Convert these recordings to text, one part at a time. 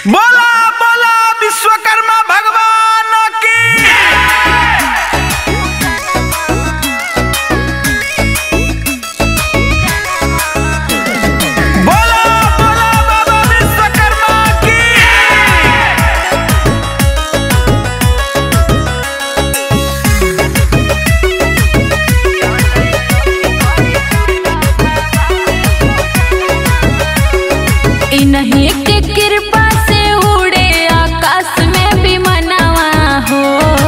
बोला बोला विश्वकर्मा भगवान की बोला बोला बाबा विश्वकर्मा की इन्हीं के कृपा से उड़े आकाश में भी मनावा हो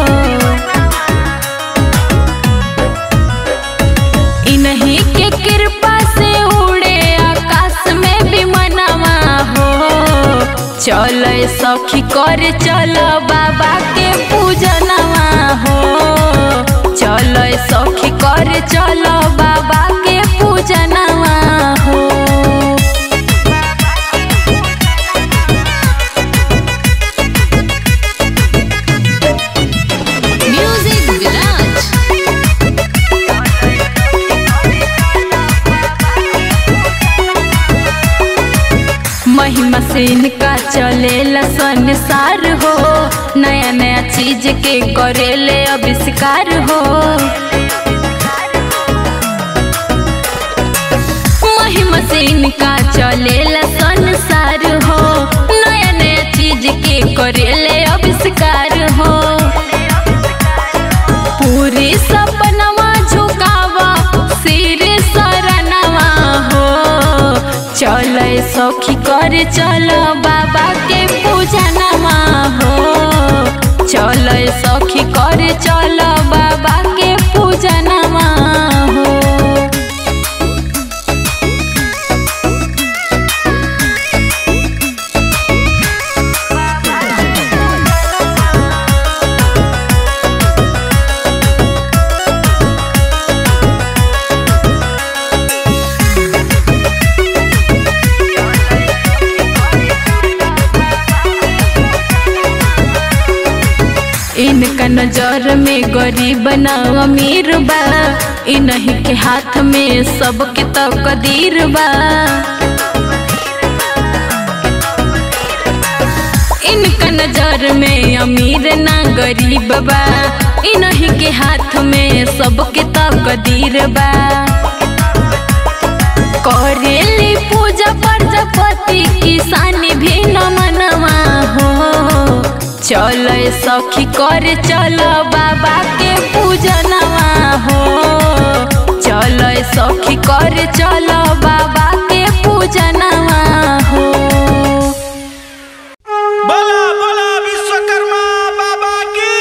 इन्हीं के कृपा से उड़े आकाश में भी मनावा हो चल सखी कर चल बाबा के पूजनवा हो चल सखी कर चल बाबा के पूजनवा हो Music Village. महिमा से इनका चलेला संसार हो नया नया चीज के करेले आविष्कार हो महिमा से इनका चलेला संसार हो नया नया चीज के करेले आविष्कार हो पूरी सपनवा झुकावा सिर सरनवा हो चल सखी कर चल बाबा के पूजनवा हो चल सखी कर चल बाबा के पूजनवा हो इनका नजर में गरीब न अमीर बा इन्हीं के हाथ में सबके तकदीर बा इनका नजर में अमीर ना गरीब बा इन्हीं के हाथ में सबके तकदीर बा करेली पूजा प्रजापति किसान भी न मनवा हो चल सखी कर चल बाबा के पूजनवा हो चल सखी कर चल बाबा के पूजनवा हो बोला बोला विश्वकर्मा बाबा की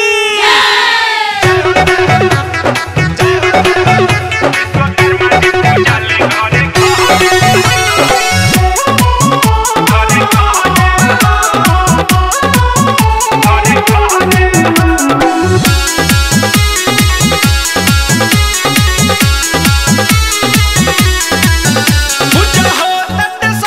पूजा हो तट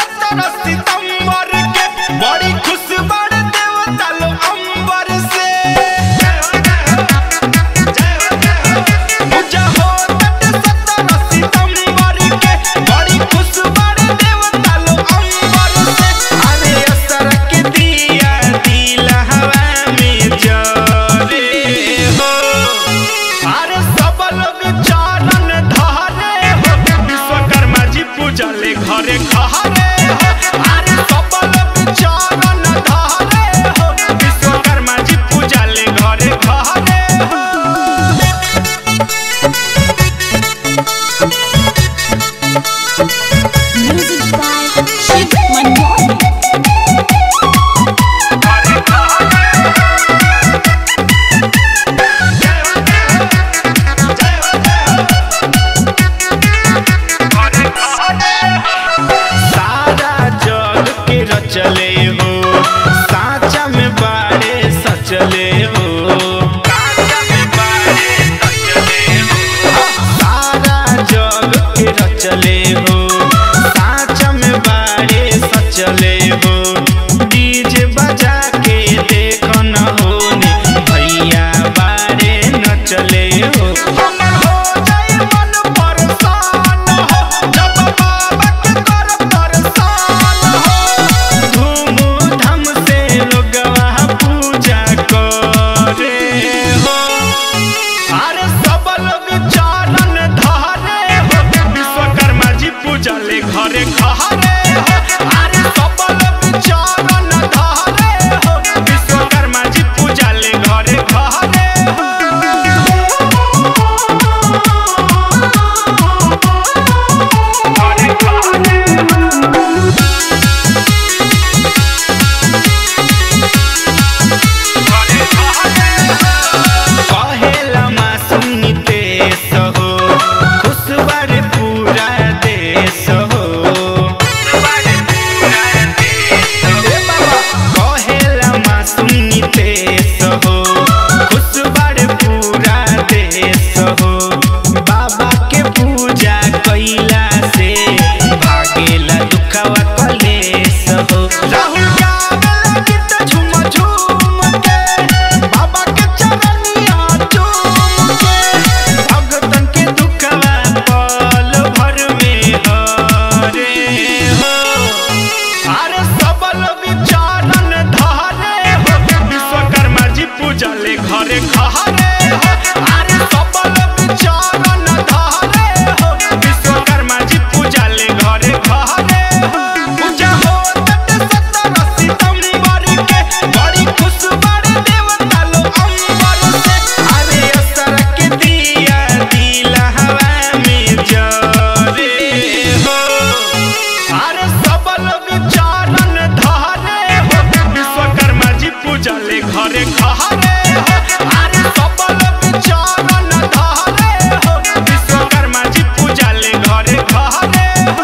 घरे घरे हो अरे सबल बिचारन धरे हो विश्वकर्मा जी पूजा ले घरे घरे हो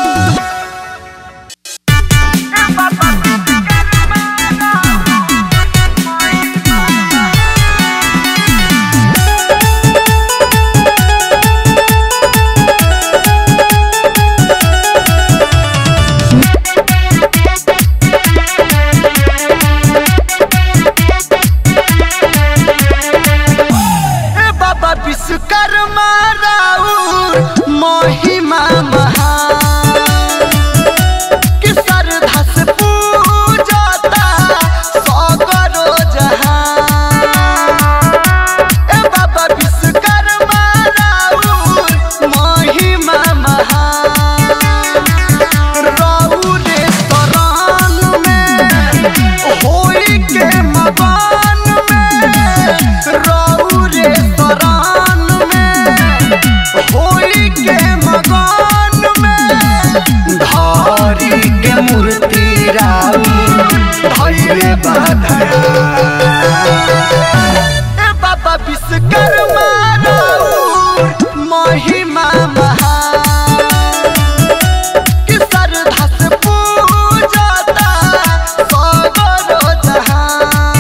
ए बाबा विश्वकर्मा राउर महिमा महान कि श्रद्धा से पूजता सगरो जहान ए बाबा विश्वकर्मा राउर महिमा महान राउरे शरण में होई के मकान में राउरे शरण में होई के मकान में धारी के मूर्ति राउर धैर्य बाधया ए बाबा विश्वकर्मा राउर महिमा महान कि श्रद्धा से पूजता सगरो जहान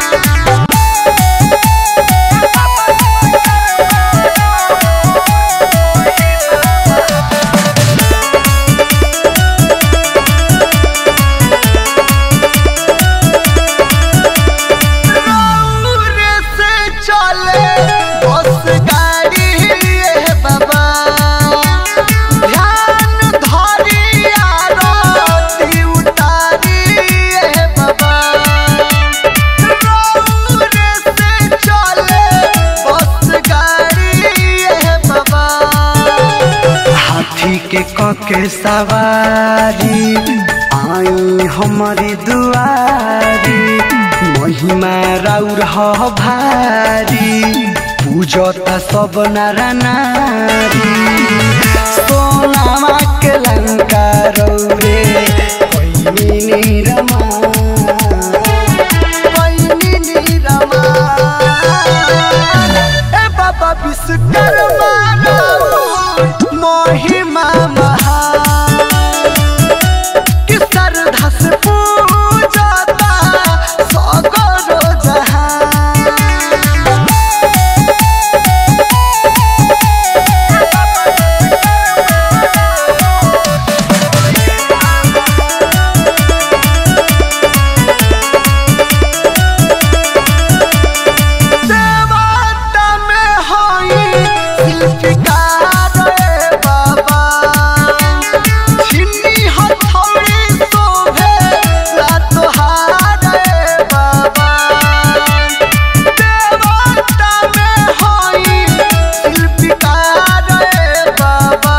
रौरे से चले बस गाड़ी ये बाबा ध्यान धरी आरती उतारी ये बाबा रौरे से चले बस गाड़ी ये बाबा हाथी के कके सवारी आई हमारी दुआरी महिमा राउर ह भारी पूजता सब नारा नारी सोनामा के लंका रौरे पैनी निरमा पैनी निरमा ए बाबा विश्वकर्मा राउर महिमा महान कि श्रद्धा से पूजता सगरो जहान देवता में होई शिल्पकार रे बाबा छिन्नी हथौड़ी शोभे ला तोहार रे बाबा देवता में होई शिल्पकार रे बाबा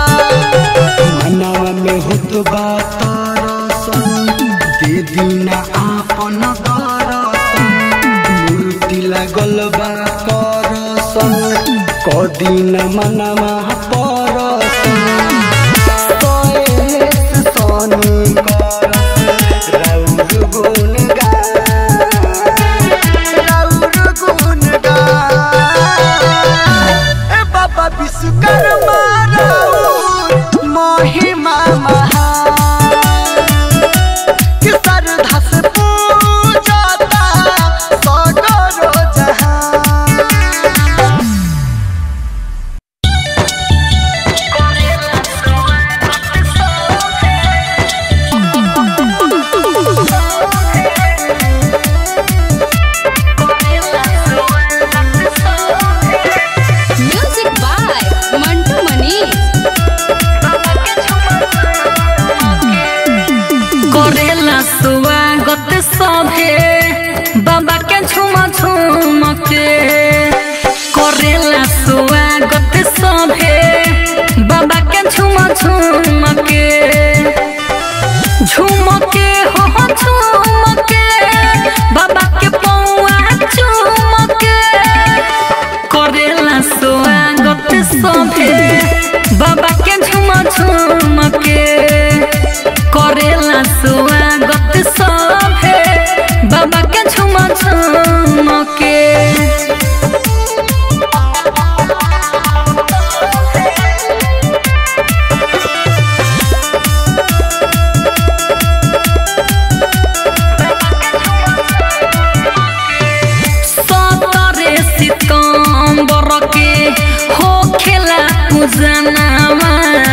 मनवा में होत बात रसन दे दीना आपन दरसन मूर्ति लागल बा करसन कदिन मनवा परसन कएस सनी करस राउर गुण राउर गुण ए बाबा विश्वकर्मा राउर महिमा महान कि श्रद्धा से पूजता सगरो जहान पूजनावा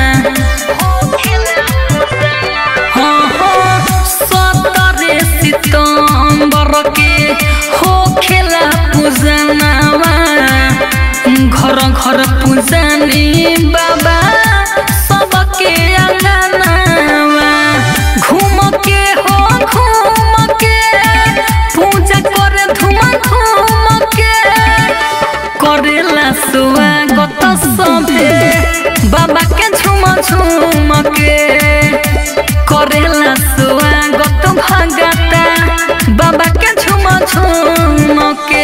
हाँ हाँ सतरे सितम्बर के हो खेला पूजनावा घर घर पूजनी बाबा सबके अंगनावा घूम के हो घूम के पूजा करे धूम धूम के करेला स्वागत सभे बाबा के झूम झूम के करेला स्वागत भगता बाबा के झूम झूम के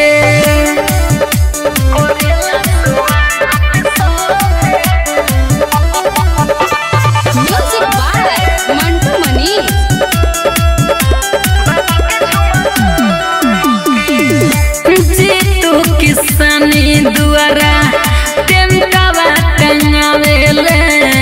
म्यूजिक बाय मंटू मनी जीतू किसानी दुआरा टेंटावा टंगावेले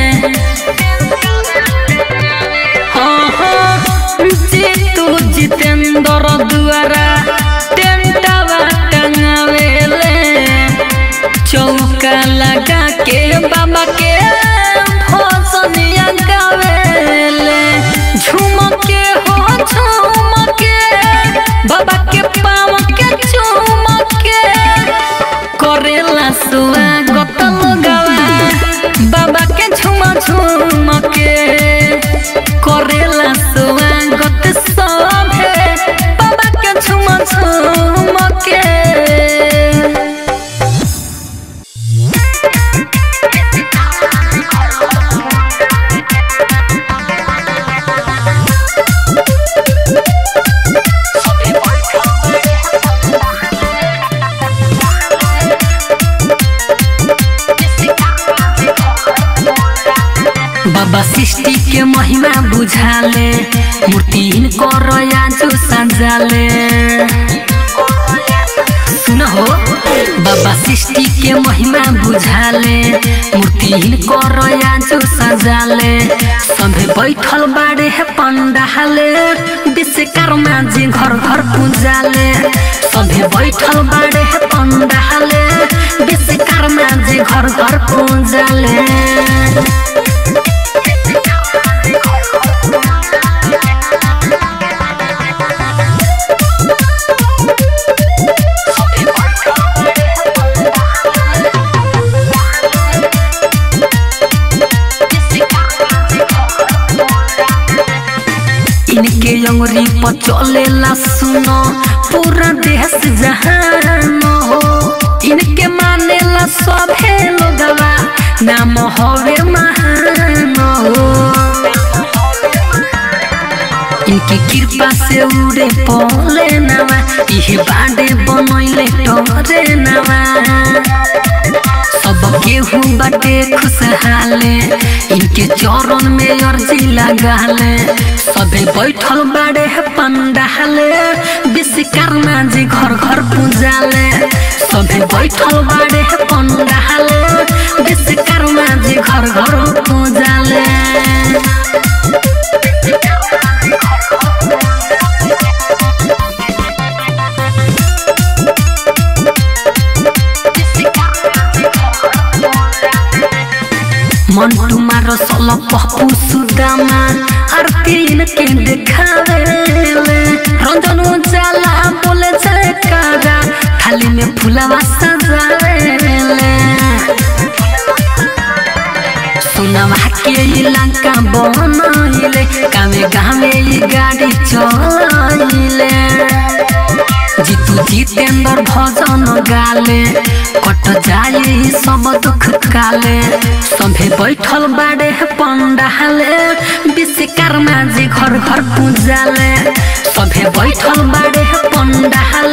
हाँ हाँ जीतू जितेंद्र दुआरा टेंटावा टंगावेले चौका लगा के बाबा के भजनिया गावेले झूम के हो झूम के बाबा के पाँव के चूम के करेला स्वागत लगावा बाबा के झूम झूम के करेला स्वागत सभे बाबा के झूम झूम के बाबा सृष्टि के महिमा बुझाले मूर्ति कर आजू सजाले सुन हो बाबा सृष्टि के महिमा बुझाले मूर्ति कर आजू सजाले सभे बैठल बाड़े है पंडाले विश्वकर्मा जी घर घर पूजाले सभे बैठल बाड़े है पंडाले विश्वकर्मा जी घर घर पूजाले इनके अंगुरी पर चलेला सुनो पूरा देश जहान हो इनके मानेला सभे लोगवा नाम हवे महान हो इनके कृपा से उड़े पले नवा इहे बाडे बनैले टरे नवा सब केहू बाटे खुशहाले इनके चरण में अर्जी लगाले सबे बैठल बाड़े है पंडाले विश्वकर्मा जी घर घर पूजाले सबे बैठल बाड़े है पंडाले विश्वकर्मा जी घर घर पूजाले मंटू मारो सोलो पप्पू सुदामा आरती इनके देखावेले रंजन उजाला बोले जयकारा थाली में फुलवा सजावेले सुनवा के इलाका बनैले गावे गावे ई गाड़ी चलैले जीतू जितेंद्र भजन गाले कट जाए ई सब दुख काले सभे बैठल बाड़े है पंडाले विश्वकर्मा जी घर घर पूजाले सभे बैठल बाड़े है पंडाले